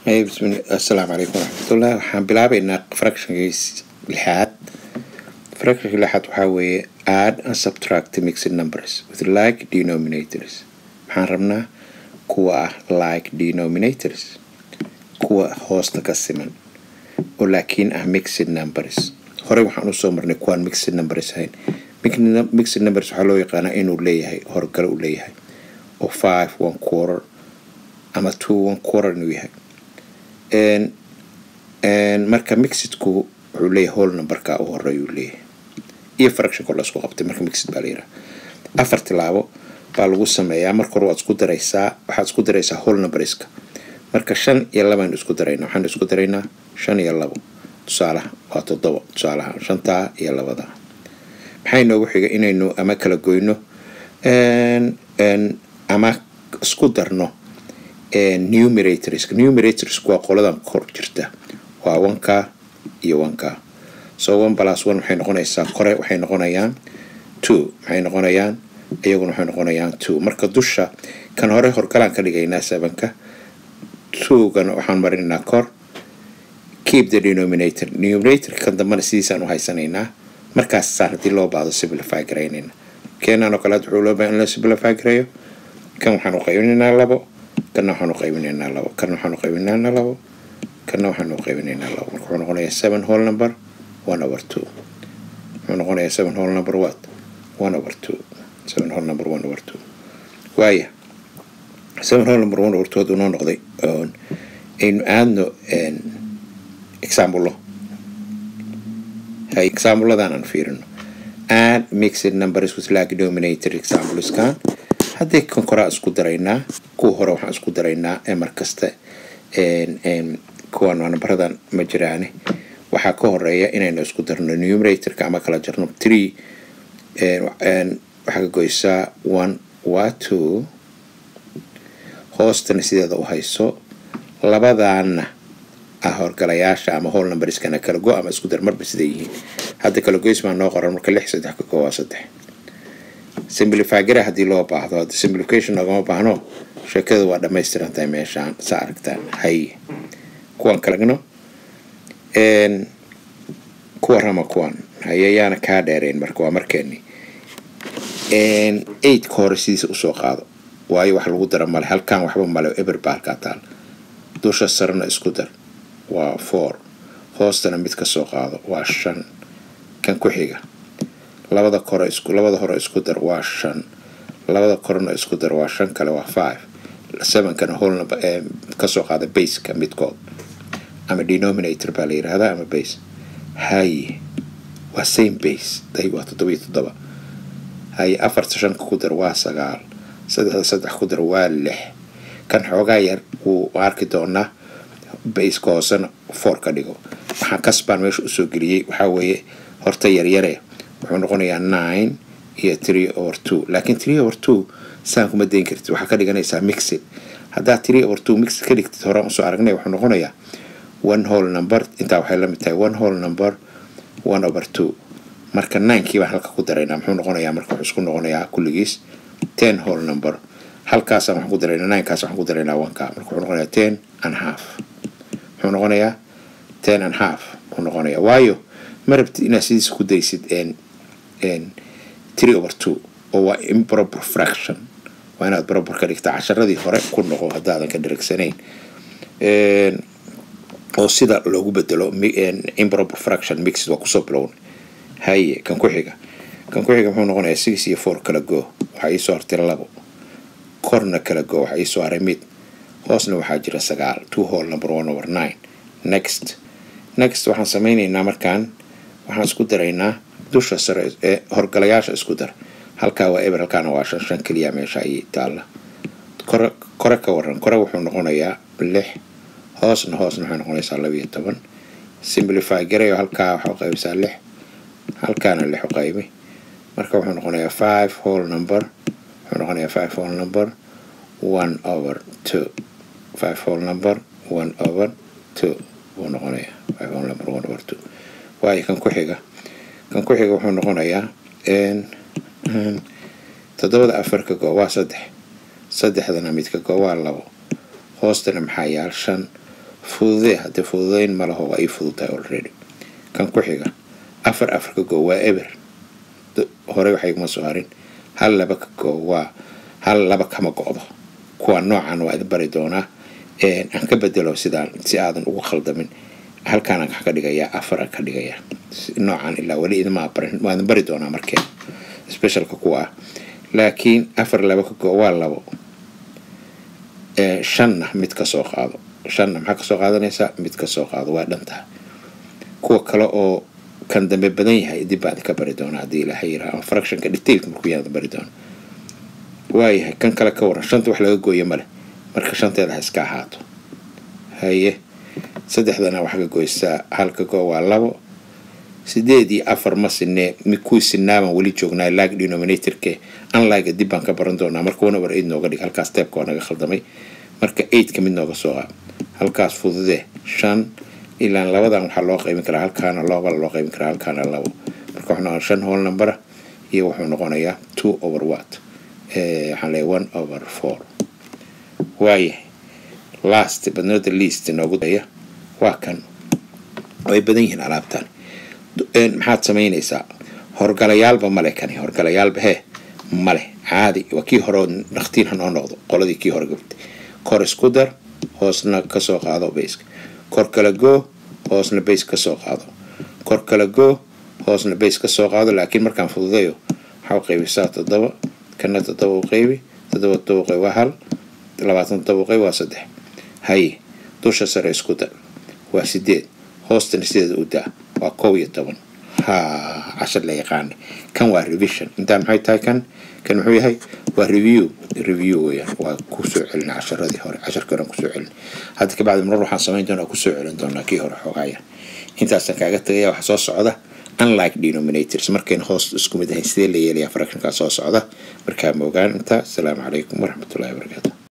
Hey, bismi- assalaamu calaykum waraxmatullah waxaan bilaabeynaa fractionkiis lixaad fractionka lixaad waxaa weeye add and subtract mixed numbers with like denominators waxaan rabnaa kuwa ah like denominators kuwa hoosta ka siman oo laakiin ah mixed numbers horey waxaan usoo marnay kuwaan mixed numbers ahayn Mixed- mixed numbers waxaa loo yaqaanaa inuu leeyahay horgalo uu leeyahay oo five one quarter ama two one quarter inuu yahay Een- een marka mixidku wuxuu leeyahay whole numberka u horeeya uu leeyahay iyo fractionka la isku qabtay marka mixid baa la yidhaha afar tilaabo baa lagu sameeyaa marka hore waad isku daraysaa waxaad isku daraysaa whole numberska marka shan iyo labaynu isku daraynaa waxaanu isku daraynaa shan iyo labo tusaalaha waa toddobo tusaalaha shantaa iyo labada maxaa inoogu xiga inaynu ama kala goyno een- een ama isku darno numerators numerators waa qoladan kor jirta waa wanka iyo wanka so one plus one waxay noqonaysaa kore waxay noqonayaan two waxay noqonayaan iyaguna waxay noqonayaan two marka dusha kan hore horgalaan ka dhigaynaa sevenka two-gana waxaan marinaynaa kor keep the denominator denominator kan dambana sidiisaan u haysanaynaa markaas saan haddii loo baahdo simplify garaynayna keenan oo kale hadda wuxuu loo baahan in la simplify gareeyo kan waxaan u qaybinaynaa labo kana waxaan u qaybinaynaa labo kana waxaan u qaybinaynaa labo kana waxaan u qaybinaynaa labo marka wuxuu noqonayaa seven whole number one over two wuxuu noqonayaa seven whole number what one over two seven whole number one over two waaya seven whole number one over two hadduu noo noqday oon aynu aadno example hay example-ladan aan fiirino add mixed numbers with like denominator exampleskan haddii kan koraa isku daraynaa kuwa hore waxaan isku daraynaa ee markasta een- een kuwan waa nambaradan ma jiraane waxaa ka horeeya inaynu isku darno numeratorka ama kala jarno three een- een waxaa ka goysaa one waa two hoostana sideeda u hayso labadaana ah horgalayaasha ama whole numberskana kala go ama isku dar marba siday yihiin hadda kala goys baa noo qoran marka lix saddex ka go waa saddex simplify gara haddii loo baahdo hadda simplification loogama baahno sheekadu waa dhammaystiran tahay meeshaan saa aragtaan hay kuwan kalagno een kuwa rama kuwan haye yaana kaa dheereen marka waa markeeni een eigtka hore sidiisa usoo qaado waayo wax lagu dara male halkan waxba male eber baa halkaa taal dusha sarena isku dar waa four hoostana mid ka soo qaado waa shan kan ku xiga labada kore isku labada hore isku dar waa shan labada korena isku dar waa shan kale waa five sevenkana whole number ee kasoo qaada baseka midkood ama denominator baa la yidhaahdaa ama base haye waa same base day waa toddoba iyo toddoba haye afarta shanka ku dar waa sagaal saddexda saddex ku dar waa lix kan xoogaa yar wuu arki doonaa baska hoosena four ka dhigo waxaan kasbaan meesha usoo geliyey waxaa weeye horta yaryare wuxuu noqonayaa nine iyo three over two laakiin three over two saan kuma dayn kartid waxaa ka dhiganaysaa mixid haddaad three over two mixid ka dhigtid horaan usoo aragnay wuxuu noqonayaa one whole number intaa waxay la mid tahay one whole number one over two marka ninekii baan halka ku daraynaa muxuu noqonayaa marka wuxuu isku noqonayaa kulligiis ten whole number halkaasaan waxaan ku daraynaa ninekaas waxaan ku daraynaa oneka marka wuxuu noqonayaa ten and half muxuu noqonayaa ten and half muxuu noqonayaa waayo ma rabtid inaad sidiisa ku daysid n n three over two oo waa improper fraction waa inaad proper ka dhigta casharadii hore ku noqo haddaadan ka dhirigsanayn Een, oo sida loogu bedelo mi- een, improper fraction mixed waa kusoo bilownay haye kan ku xiga kan ku xiga muxuu noqonayaa six iyo four kala go waxaa iisoo hartay labo korna kala go waxaa iisoo haray mid hoosna waxaa jira sagaal two whole number one over nine next next waxaan sameynaynaa markaan waxaan isku daraynaa dusha sare ee horgalayaasha isku dar halkaa waa eber halkaana waa shan shan keliya meesha ayay taalla kore kore ka waran kore wuxuu noqonayaa lix hoosna hoosna waxay noqonaysaa laba iyo toban simplify garayo halkaa waxaa u qaybisaa lix halkaana lix u qaybi marka wuxuu noqonayaa five whole number wuxuu noqonayaa five whole number one over two five whole number one over two buu noqonayaa five whole number one over two waayo kan ku xiga kan ku xiga wuxuu noqonayaa n n toddobada afar ka go waa saddex saddexdana mid ka go waa labo hoostana maxaa yaal shan fududee haddii fududeyn ma laho waa ii fududtahay already kan ku xiga afar afar ka goo waa eber hore waxa iguma soo harin hal laba ka goo waa hal laba kama go-do kuwa noocan waa idin bari doonaa aan ka bedelo sidaan si aadan ugu khaldamin halkaanaan ka dhigayaa afar ka dhigayaa noocan ilaa weli idima barin waa idin bari doonaa markee specialka kuwa ah laakiin afar laba ka goo waa labo shanna mid ka soo qaado shanna maxaa kasoo qaadanaysaa mid ka soo qaado waa dhantaha kuwa kale oo kan dambe badan yahay dib baan idinka bari doonaa haddii ilaahay yiraha ama fractionka detailka markuu yaan bari doona waayahay kan kale ka waran shanta wax laga gooyo male marka shanteeda ha iska ahaato haye saddexdana waxaa ka goysaa halka goo waa labo sideed iyo afar ma sinee kuwii sinaaban weli joognaa lag denominatorke unliga dib baan ka baran doonaa marka one over eight nooga dhig halkaas teebka waa naga khaldamay marka eightka mid nooga soo qaad halkaas fududee shan ilaa labadan waxaa loo qaybin karaa halkaana looba loo qaybin karaa halkaana labo marka wuxuu noqonaa shan whole numbera iyo wuxuu noqonayaa two over what waxaan leeyahay one over four waayahay last but not the least noogu daya waa kan way badan yihiin alaabtan maxaad samaynaysaa horgalayaalba male kani horgalayaalba hee male caadi waa kii hore dhaktiin hanoo noqdo qoladii kii hore gabtay kor isku dar hoosna kasoo qaado bayska kor kala goo hoosna bays kasoo qaado kor kala goo hoosna bays kasoo qaado laakiin markaan fududayo waxaa u qaybisaa toddoba kana toddoba u qaybi toddoba toddoba u qaybi waa hal labaatan toddoba u qaybi waa saddex haye dusha sare isku dar waa sideed hoostana sideed u daa waa kow iyo toban ha cashar la yaqaana kan waa revision intaa maxay tahay kan kan muxuu yahay waa review review weyaan waa kusoo celina casharadii hore casharkii hore kusoo celin hadda kabacdi marar waxaan samayn doonaa kusoo celin doonaa kii hore xogaaya intaasaan kaaga tagaya waxa soo socda unlike denominators markayna hoos isku mid ahayn sidee la yeelaya fractionkaa soo socda markaa ma ogaan intaa asalaamu calaykum waraxmatullahi wabarakaatu